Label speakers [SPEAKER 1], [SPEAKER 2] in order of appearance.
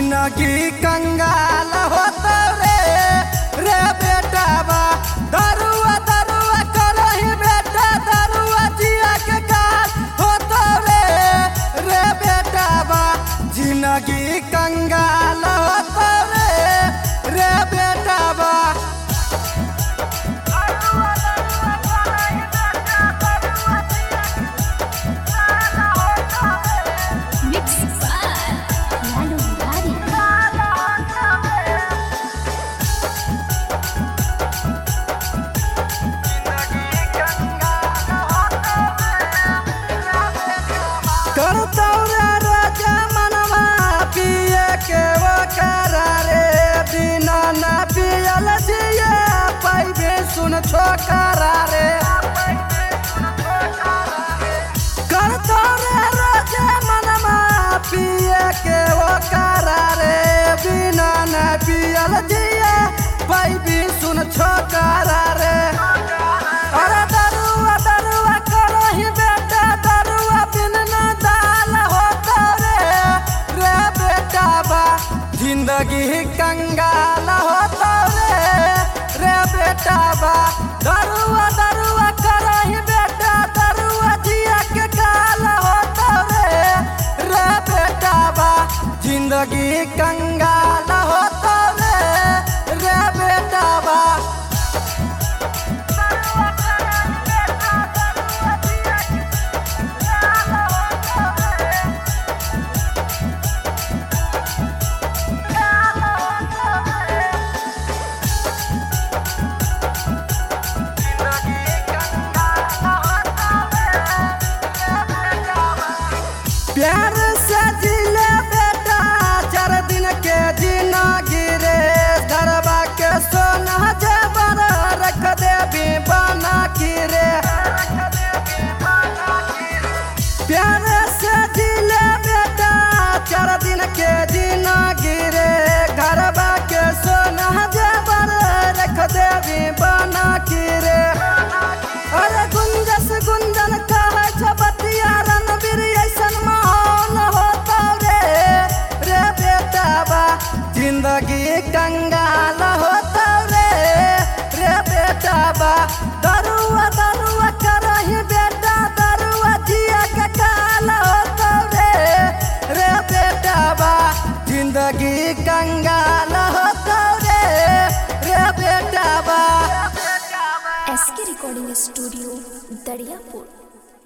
[SPEAKER 1] जिंदगी कंगाल होता रे रे बेटा बा दरुआ दरुआ करही बेटा दरुआ जिया के काल होता रे रे बेटा बा जिंदगी कंगाल होता रे रे बेटा बा
[SPEAKER 2] Mix by Lalo Dari.
[SPEAKER 1] करतौरा राजा मनवा पिए के वो करारे बिना ना पियल जिए पैबे सुन छोकरा रे करतौरा राजा मनवा पिए के वो करारे बिना ना पियल जिए पैबे सुन छोकरा रे अरे दरुआ दरुआ करही बेटा दरुआ बिन ना दाल होता रे रे बेटा बा जिंदगी कंगाल होता रे रे बेटा बा दरुआ दरुआ करही बेटा दरुआ जिया के काल होता रे रे बेटा बा जिंदगी कंगाल होता रे रे बेटा बा प्यार से जिले बेटा चार दिन के जीना गिरे धरबा के सोना जेबर रख देवी बना गिरे प्यार से जिले बेटा चार दिन के जीना गिरे घरबा के सोना जेबर रख देवी बना गिरे अरे गुंजस गुंजन कहे छबतिया रणवीर ऐसन माहौल होता रे रे बेटा बा जिंदगी कंगाल होता रे रे बेटा बा दरुआ दरुआ करही बेटा दरुआ जिया के काल होता रे रे बेटा बा जिंदगी कंगाल होता रे रे बेटा बा
[SPEAKER 2] SK Recording Studio, Dariapur.